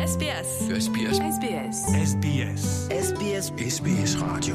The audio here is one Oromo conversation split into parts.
SBS. SBS. SBS. SBS. SBS SBS Radio.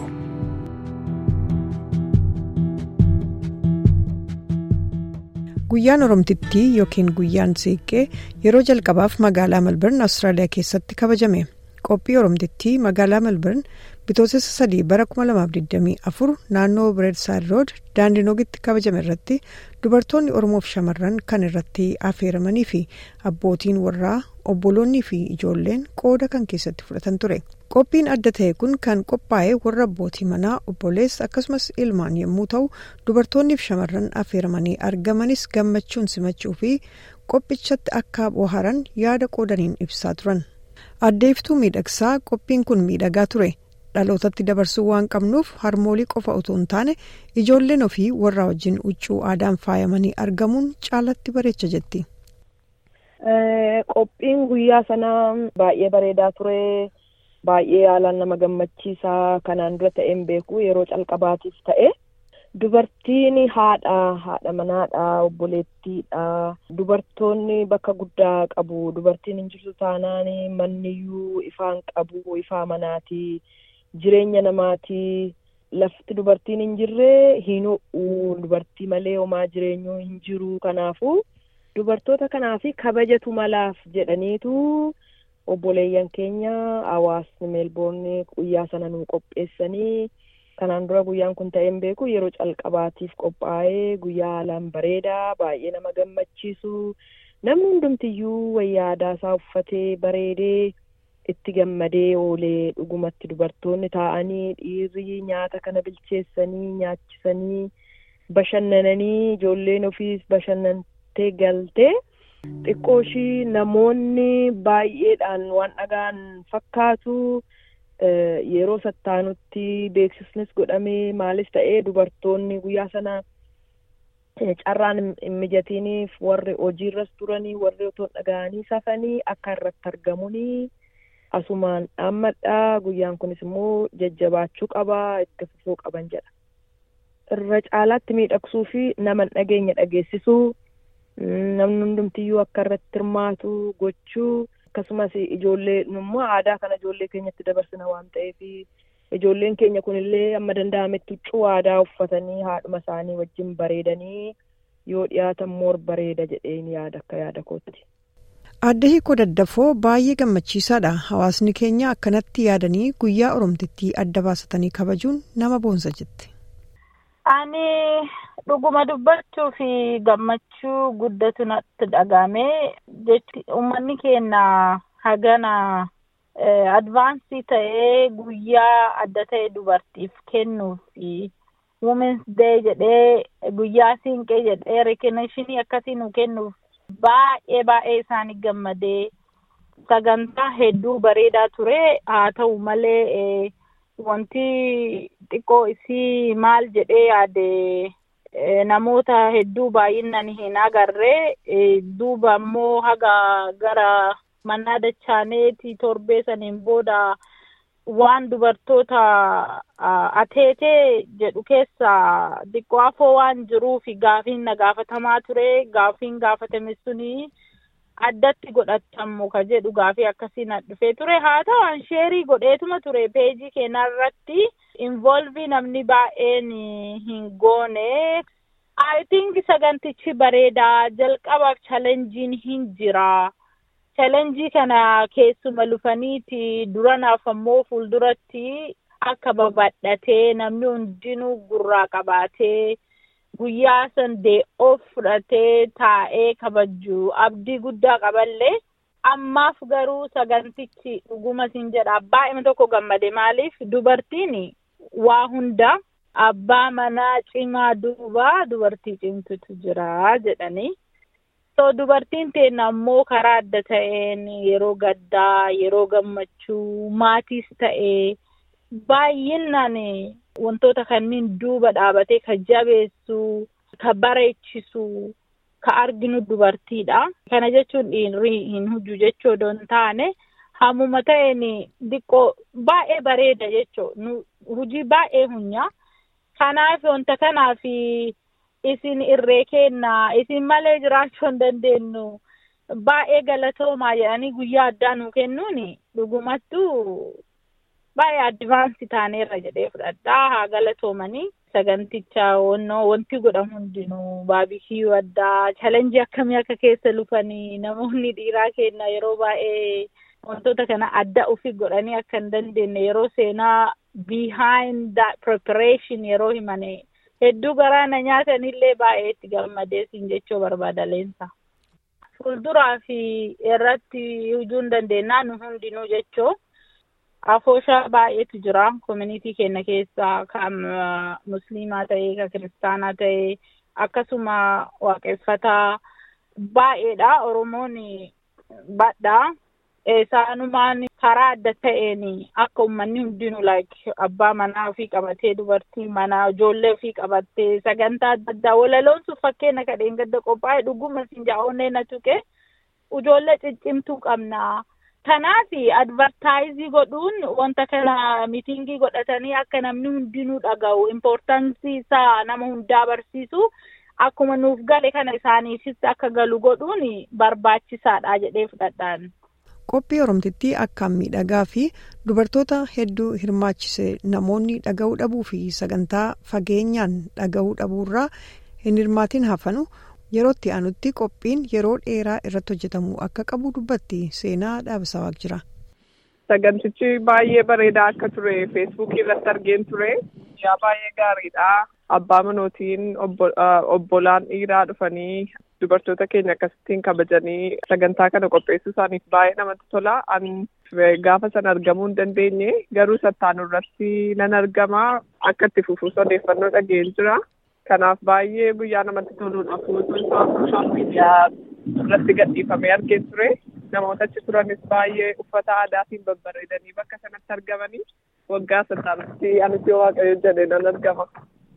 Guyyaan Oromtittii yookiin guyyaan Siiqqee yeroo jalqabaaf magaalaa Melbourne Awustiraaliyaa keessatti kabajame. Qophii Oromtittii magaalaa Melbourne bitootessa sadii bara 2024 naannoo Bireedsaayid Rood daandii noogitti kabajame irratti dubartoonni Oromoof shamarran kan irratti affeeramanii fi abbootiin warraa obboloonnii fi ijoolleen qooda kan keessatti fudhatan ture. Qophiin adda ta'e kun kan qophaa'e warra abbootii manaa obboleessa akkasumas ilmaan yommuu ta'u dubartoonniif shamarran affeeramanii argamanis gammachuun simachuu fi qophichatti akka bohaaran yaada qoodaniin ibsaa turan. Addeeftuu miidhagsaa qophiin kun miidhagaa ture. dhalootatti dabarsuu waan qabnuuf harmoolii qofa otoo hin taane ijoolleen ofii warra wajjin huccuu aadaan faayamanii argamuun caalatti bareecha jetti. Qophiin guyyaa sanaa baay'ee bareedaa ture. Baay'ee haalaan nama gammachiisaa kanaan dura ta'een beeku yeroo calqabaatiif ta'e. Dubartiin haadha haadha manaadha obboleettiidha dubartoonni bakka guddaa qabu dubartiin hin jirtu taanaan manniyyuu ifaan qabu ifaa manaati. Jireenya namaatii lafti dubartiin hin jirre hin ho'u dubartii malee homaa jireenyu hin jiru kanaafuu dubartoota kanaafi kabajatu malaaf jedhaniitu obboleeyyan keenya hawaasni meelboorni guyyaa sana nuu qopheessanii kanaan dura guyyaan kun ta'een beeku yeroo calqabaatiif qophaa'ee guyyaa haalaan bareedaa baay'ee nama gammachiisu namni hundumtiyyuu wayyaa aadaa isaa uffatee bareedee. itti gammadee oolee dhugumatti dubartoonni taa'anii dhiirri nyaata kana bilcheessanii nyaachisanii bashannananii ijoolleen ofiis bashannantee galtee xiqqoo ishii namoonni baay'eedhaan waan dhagaan fakkaatu yeroo sattaanutti beeksisnis godhamee maalis ta'ee dubartoonni guyyaa sana carraan hin mijatiiniif warri hojiirras turanii warri otoo dhaga'anii safanii akka irratti argamunii. asumaan dhaammadhaa guyyaan kunis immoo jajjabaachuu qabaa itti fufuu qaban jedha. Irra caalaatti miidhagsuu fi nama dhageenya dhageessisuu namni hundumtiyyuu akka irratti hirmaatu gochuu akkasumas ijoollee immoo aadaa kana ijoollee keenyatti dabarsina waan ta'eef ijoolleen keenya kunillee amma danda'ametti huccuu aadaa uffatanii haadhuma isaanii wajjin bareedanii yoo dhiyaatan moor bareeda jedheen yaada akka yaada kootti. Aadde hiikoo daddafoo baay'ee gammachiisaadha. Hawaasni keenya akkanatti yaadanii guyyaa oromtittii adda baasatanii kabajuun nama boonsa jetti. Ani dhuguma dubbachuu fi gammachuu guddatu natti dhagahame jechuun uummanni keenya hagana advaansii ta'ee guyyaa adda ta'e dubartiif kennuu fi women's day jedhee guyyaa siinqee jedhee rekoneeshinii akkasii nu kennuuf. Baay'ee baay'ee isaanii gammadee sagantaa hedduu bareedaa ture haa ta'u malee wanti xiqqoo isii maal jedhee yaade namoota hedduu baay'inaan hin agarree duuba immoo haga gara manaa dachaaneeti torbee saniin booda waan dubartoota ateetee jedhu keessa xiqqoo afoo waan jiruuf gaafiin na gaafatamaa ture gaafiin gaafatame suni addatti godhatamu ka jedhu gaafii akkasii na dhufee ture haa ta'u an sheerii godheetuma ture peejii keenya irratti involvii namni baay'een hin goone I think sagantichi bareedaa jalqabaaf chalenjiin hin jira. chalenjii kana keessuma lufaniiti duranaaf ammoo fuulduratti akka babal'atee namni hundinuu gurraa qabaatee guyyaa san dee'oof fudhatee taa'ee kabaju abdii guddaa qaballee ammaaf garuu sagantichi dhuguma siin jedha baay'ima tokko gammade maaliif dubartiin waa hunda abbaa manaa cimaa duuba dubartii cimtutu jira jedhanii. so dubartiin teenya ammoo karaa adda ta'een yeroo gaddaa yeroo gammachuu maatiis ta'ee baay'inaan wantoota kanneen duuba dhaabatee ka jabeessu ka bareechisu ka arginu dubartiidha. Kana jechuun dhiirri hin hojju jechuu odoo hin taane hammuma ta'een diqqoo baay'ee bareeda jechuu hojii baay'ee hunya. Kanaaf wanta kanaaf. isin irree kenna isin malee jiraachuu hin dandeenyu baay'ee galatoomaa jedhanii guyyaa addaa nu kennuun dhugumattuu baay'ee advaansii taaneerra jedhee fudhadhaa haa galatoomanii saganticha wannoo wanti godhamu hundinuu baabikiyuu addaa chalenjii akkamii akka keessa lufanii namoonni dhiiraa kenna yeroo baay'ee wantoota kana adda ofii godhanii akka hin dandeenye yeroo seenaa behind that preparation yeroo himane hedduu garaana nyaatanillee baay'ee itti gammadeesin jechuu barbaada leensa. Fuulduraa fi irratti hujuu hin dandeenyaa nu hundinuu jechuu afooshaa baay'eetu jira koominitii keenya keessaa kan musliimaa ta'ee kan kiristaanaa ta'ee akkasuma waaqeffataa baay'eedha oromoon badhaa isaanumaan karaa adda ta'een akka uummanni hundinuu like abbaa manaa ofii qabatee dubartii manaa ijoollee ofii qabattee sagantaa adda addaa walaloon sun fakkeenya kadheen gadda qophaa'e dhuguma sinjaa'onnee na tuqe ijoollee ciccimtuu qabna. Kanaaf advartaayizii godhuun wanta kana miitingii godhatanii akka namni hundinuu dhaga'u impoortaansii isaa nama hundaa barsiisu akkuma nuuf gale kana isaaniifis akka galu godhuun barbaachisaadha jedhee fudhadhaan. Qophii Oromtittii akkaan miidhagaa fi dubartoota hedduu hirmaachise namoonni dhaga'uu dhabuu fi sagantaa fageenyaan dhaga'uu dhabuurraa hin hirmaatiin hafanu yerootti aanutti qophiin yeroo dheeraa irratti hojjetamuu akka qabu dubbatti seenaa dhaabisawaak jira. Sagantichi baay'ee bareedaa akka ture feesbuukii irratti argeen ture yaa baay'ee gaariidha. Abbaa manootiin obbolaan dhiiraa dhufanii dubartoota keenya akkasittiin kabajanii sagantaa kana qopheessuu isaaniif baay'ee namatti tola. Ani gaafa sana argamuu hin dandeenye garuu sattaanu irratti nan argama akka itti fufuus odeeffannoo dhageen jira. Kanaaf baay'ee guyyaa namatti toluudha. Fuutuun sooshaal miidiyaa irratti gadhiifamee argeen ture. Namoota achi turanis baay'ee uffata aadaatiin babbareedanii bakka sanatti argamanii waggaa sattaanitti anis yoo waaqayyo jedhe nan argama.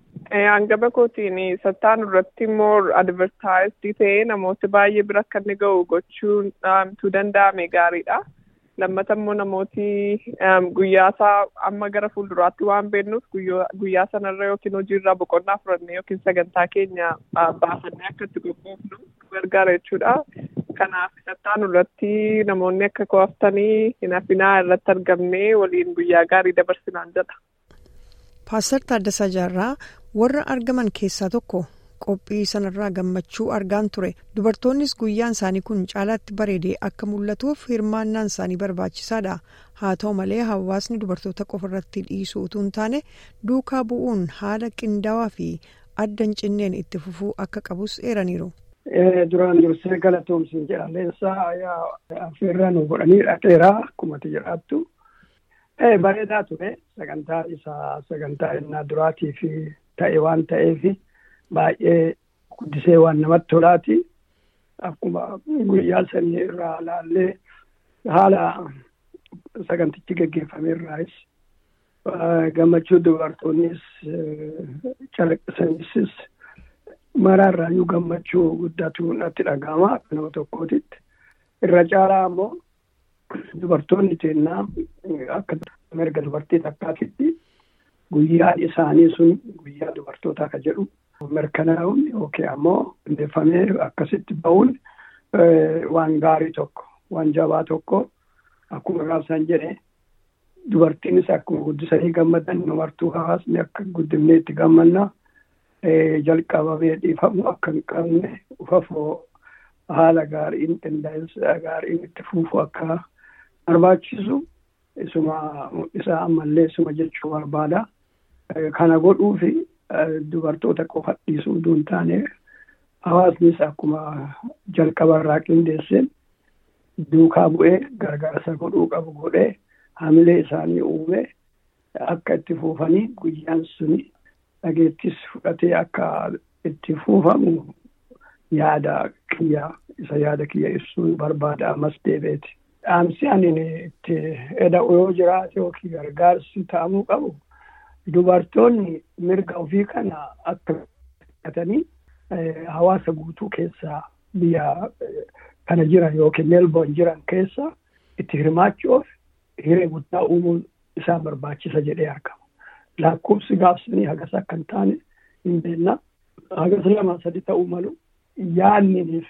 Hangaba kootiin sattaan irratti immoo advertaayisdii ta'ee namoota baay'ee bira akka inni ga'u gochuun tu danda'ame gaariidha. Lammata immoo namooti guyyaa isaa amma gara fuulduraatti waan beeknuuf guyyaa sanarra yookiin hojiirraa boqonnaa fudhannee yookiin sagantaa keenya baafannee akka itti qophoofnu gargaara jechuudha. Kanaaf sattaan irratti namoonni akka qo'aftanii hin hafinaa irratti argamnee waliin guyyaa gaarii dabarsinaan jedha. Paaster Taaddasaa Jaarraa warra argaman keessaa tokko qophii sanarraa gammachuu argaan ture dubartoonnis guyyaan isaanii kun caalaatti bareedee akka mul'atuuf hirmaannaan isaanii barbaachisaadha haa ta'u malee hawaasni dubartoota qofa irratti dhiisuu utuu hin taane duukaa bu'uun haala qindaawaa fi adda hin cinneen itti fufuu akka qabus eeraniiru. duraan dursee galatoomsiin jedhameensaa affeerraa nu godhanii dhaqeeraa akkuma jedhattu. bareedaa ture sagantaa isaa sagantaa innaa duraatii fi ta'e waan ta'eef baay'ee guddisee waan namatti tolaati akkuma guyyaa sanii irraa laallee haala sagantichi geggeeffame irraas gammachuu dubartoonnis calaqqisanis maraarraayyuu gammachuu guddatu natti dhaga'ama akka nama tokkootitti irra caalaa ammoo dubartoonni teennaa akka mirga dubartii takkaatitti guyyaan isaanii sun guyyaa dubartootaa ka jedhu mirkanaa'uun yookiin ammoo hundeeffamee akkasitti ba'uun waan gaarii tokko waan jabaa tokko akkuma gaafsan jedhe dubartiinis akkuma guddisanii gammadan numartuu hawaasni akka guddifnee itti gammanna jalqabamee dhiifamu akka hin qabne ufafoo haala gaariin qindaa'insa gaariin itti fufu akka barbaachisu isuma isaa ammallee isuma jechuu barbaada. Kana godhuu fi dubartoota qofa dhiisuu utuu hin taane hawaasnis akkuma jalqaba irraa qindeesseen duukaa bu'ee gargaarsa godhuu qabu godhee hamilee isaanii uume akka itti fuufanii guyyaan suni dhageettis fudhatee akka itti fuufamu yaada kiyya isa yaada kiyya ibsuu barbaada ammas deebeeti. Dhaamsi ani itti eda'u yoo jiraate yookiin gargaarsi ta'amuu qabu dubartoonni mirga ofii kana akka fudhatanii hawaasa guutuu keessaa biyya kana jiran yookiin meelboon jiran keessa itti hirmaachuuf hiree guddaa uumuun isaan barbaachisa jedhee argama. Lakkoofsi gaafsanii hagas akka hin taane hin beekna. Hagas lama sadi ta'uu malu yaadnii fi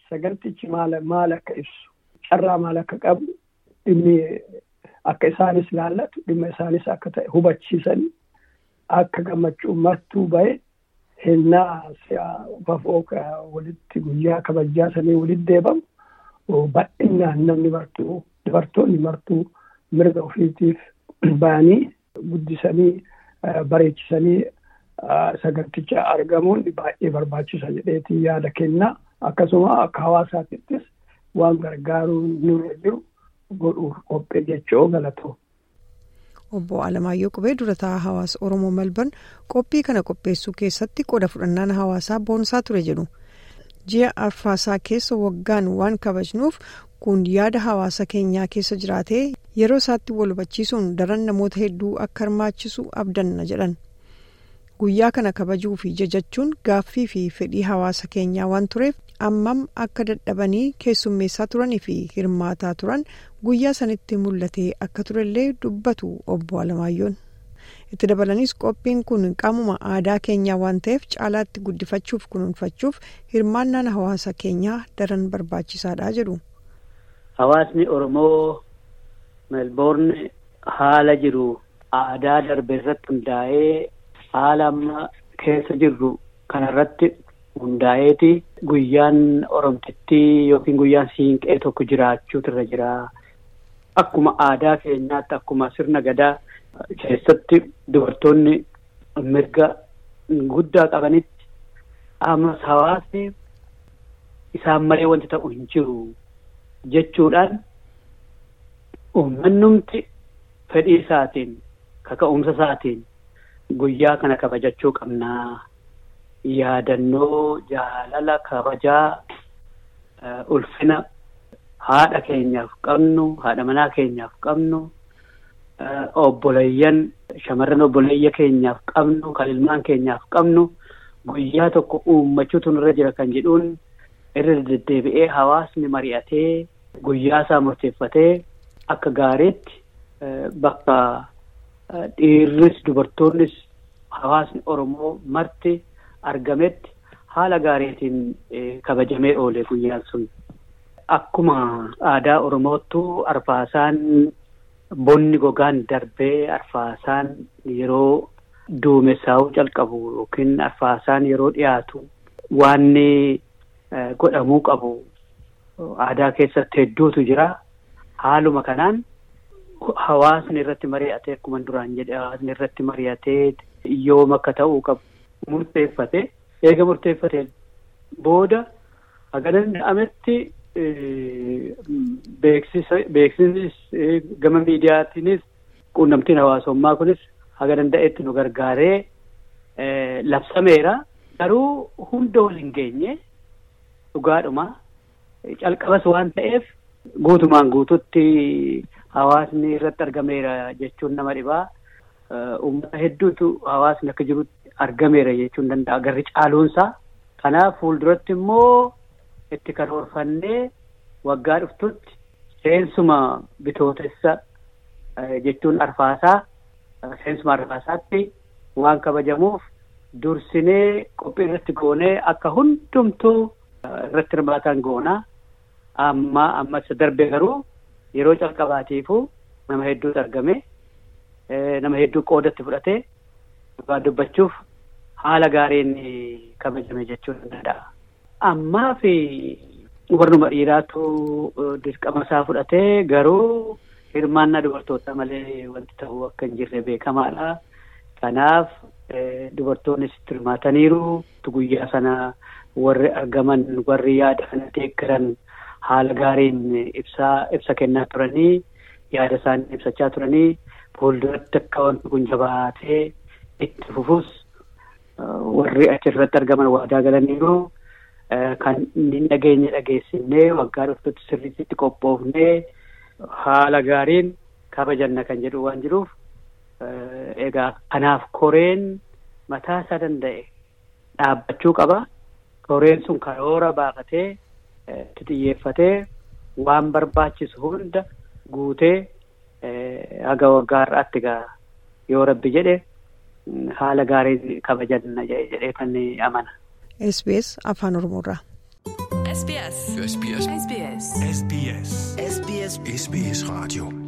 sagantichi maal maal akka ibsu carraa maal akka qabu dhimmi akka isaanis laallatu dhimma isaanis akka ta'e hubachiisanii akka gammachuu martuu ba'e hennaa fafoo walitti guyyaa kabajaa sanii walitti deebamu bal'inaan namni martuu dubartoonni martuu mirga ofiitiif ba'anii guddisanii bareechisanii saganticha argamuun baay'ee barbaachisa jedheetii yaada kennaa akkasuma akka hawaasaatittis waan gargaaruu nurra jiru godhuuf qophee jechoo galatoo. Obbo Alamaayyoo Qubee durataa hawaasa Oromoo Malban qophii kana qopheessuu keessatti qooda fudhannaan hawaasaa boonsaa ture jedhu. Ji'a arfaasaa keessa waggaan waan kabajnuuf kun yaada hawaasa keenyaa keessa jiraatee yeroo isaatti wal hubachiisuun daran namoota hedduu akka hirmaachisu abdanna jedhan. Guyyaa kana kabajuu fi jajachuun gaaffii fi fedhii hawaasa keenyaa waan tureef ammam akka dadhabanii keessummeessaa turanii fi hirmaataa turan guyyaa sanitti mul'atee akka turellee dubbatu obbo Alamaayyoon. Itti dabalanis qophiin kun qaamuma aadaa keenyaa waan ta'eef caalaatti guddifachuuf kunuunfachuuf hirmaannaan hawaasa keenyaa daran barbaachisaadha jedhu. Hawaasni Oromoo Melbourne haala jiru aadaa darbe irratti hundaa'ee haala amma keessa jirru kanarratti hundaa'eeti guyyaan oromtittii yookiin guyyaan siinqee tokko jiraachuutu irra jira. Akkuma aadaa keenyaatti akkuma sirna gadaa keessatti dubartoonni mirga guddaa qabanitti ammas hawaasni isaan malee wanti ta'u hin jiru jechuudhaan uummanumti fedhii isaatiin kaka'umsa isaatiin guyyaa kana kabajachuu qabnaa. yaadannoo jaalala kabajaa ulfina haadha keenyaaf qabnu haadha manaa keenyaaf qabnu obboleeyyan shamarran obboleeyya keenyaaf qabnu kan ilmaan keenyaaf qabnu guyyaa tokko uummachuutu nurra jira kan jedhuun irra deddeebi'ee hawaasni mari'atee guyyaa isaa murteeffatee akka gaariitti bakka dhiirris dubartoonnis hawaasni Oromoo marti argametti haala gaariitiin kabajamee oole guyyaan sun. Akkuma aadaa Oromoottu arfaasaan bonni gogaan darbee arfaasaan yeroo duumessaa'uu calqabu yookiin arfaasaan yeroo dhiyaatu waanni godhamuu qabu aadaa keessatti hedduutu jira. Haaluma kanaan hawaasni irratti mari'atee akkuma duraan jedhe hawaasni irratti mari'atee yoom akka ta'uu qabu murteeffate eega murteeffate booda haga danda'ametti beeksisnis gama miidiyaatiinis quunnamtiin hawaasummaa kunis haga danda'etti nu gargaaree labsameera garuu hunda wal hin geenye dhugaadhuma calqabas waan ta'eef guutumaan guututti hawaasni irratti argameera jechuun nama dhibaa uummata hedduutu hawaasni akka jirutti argameera jechuun danda'a garri caaluunsaa kanaaf fuulduratti immoo itti karoorfannee waggaa dhuftutti seensuma bitootessa jechuun arfaasaa seensuma arfaasaatti waan kabajamuuf dursinee qophii irratti goonee akka hundumtuu irratti hirmaatan goonaa amma amma isa darbe garuu yeroo calqabaatiifuu nama hedduutu argame nama hedduu qoodatti fudhatee dhugaa dubbachuuf haala gaariin kabajame jechuun danda'a. Ammaa fi warruma dhiiraatu dirqama isaa fudhatee garuu hirmaannaa dubartootaa malee wanti ta'uu akka hin jirre beekamaadha. Kanaaf dubartoonnis itti hirmaataniiru guyyaa sana warri argaman warri yaada kana deeggaran haala gaariin ibsaa ibsa kennaa turanii yaada isaanii ibsachaa turanii fuulduratti akka wanti kun jabaatee itti fufus warri achirratti argaman waadaa galaniiru kan inni dhageenye dhageessinee waggaa dhuftutti sirriitti qophoofnee haala gaariin kabajanna kan jedhu waan jiruuf egaa kanaaf koreen mataa isaa danda'e dhaabbachuu qaba. Koreen sun karoora baafatee itti xiyyeeffatee waan barbaachisu hunda guutee haga waggaa har'aatti egaa yoo rabbi jedhe haala gaariin kabajanna jedhee kan amana. SBS Afaan Oromoorraa. SBS SBS SBS SBS SBS SBS Radio